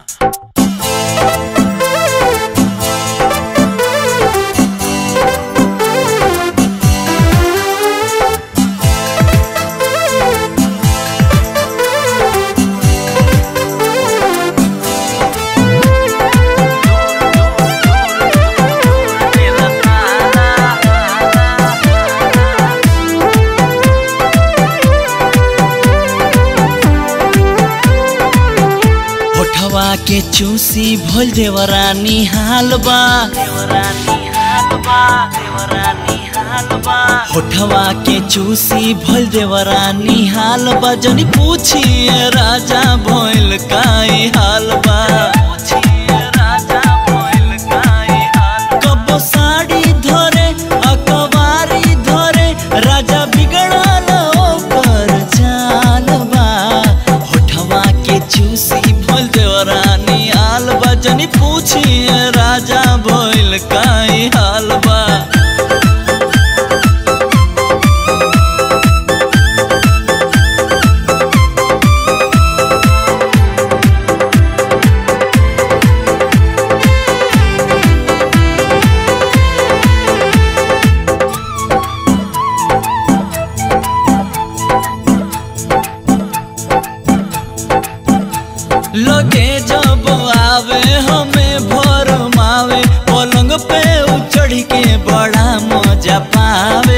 होठवा के चूसी भोल देवरानी हाल बा होठवा के चूसी भोल देवरानी हाल बा जनी पूछिए राजा भोल काई हाल बा कबो साड़ी धरे अकबारी धरे राजा बिगड़ल ओकर चाल बा होठवा के चूसी भोल देवरानी हाल बा जनी पूछिए राजा भोल काई हाल बा लगे जब आवे हमें भर मावे पलंग पे उचढ़ के बड़ा मजा पावे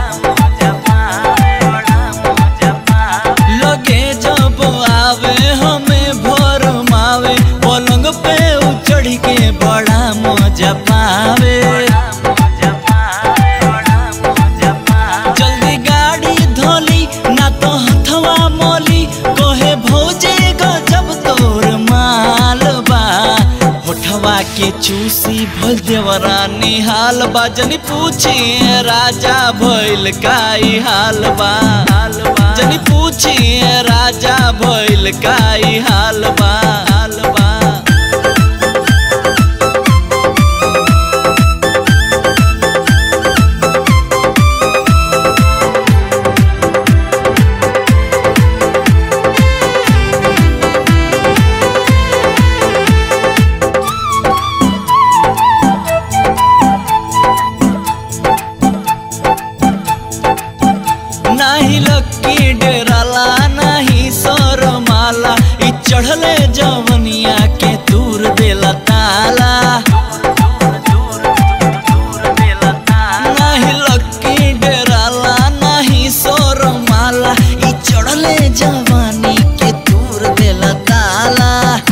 लगे जब आवे हमें भर मावे पलंग पे उचढ़ के बड़ा मजा पावे जल्दी गाड़ी धोली ना तो हथवा मोली कोहे भौजे गजब तोर माल बा होठवा के चूसी भल देवरानी हाल बा जनी पूछी राजा भइल काई हाल बा जनी पूछी राजा भइल काई हाल बा हाल बा नाही लक्की डेराला नाही सरमाला इ चढ़ले जवनिया के दूर देला ताला नाही लक्की डेराला नाही सरमाला इ चढ़ले जवानी के दूर देला ताला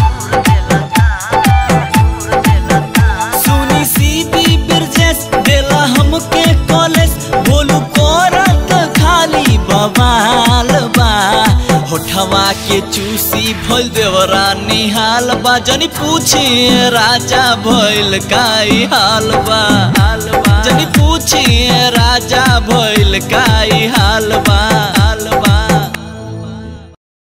सुनी सीधी बिरजेस देला हमके कॉलेज बोलू करत खाली बवाल बा होठवा के चूसी भइल देवरानी हाल बा जनी पूछी राजा भइल काई हाल बा हाल बा जनी पूछी राजा भइल काई हाल बा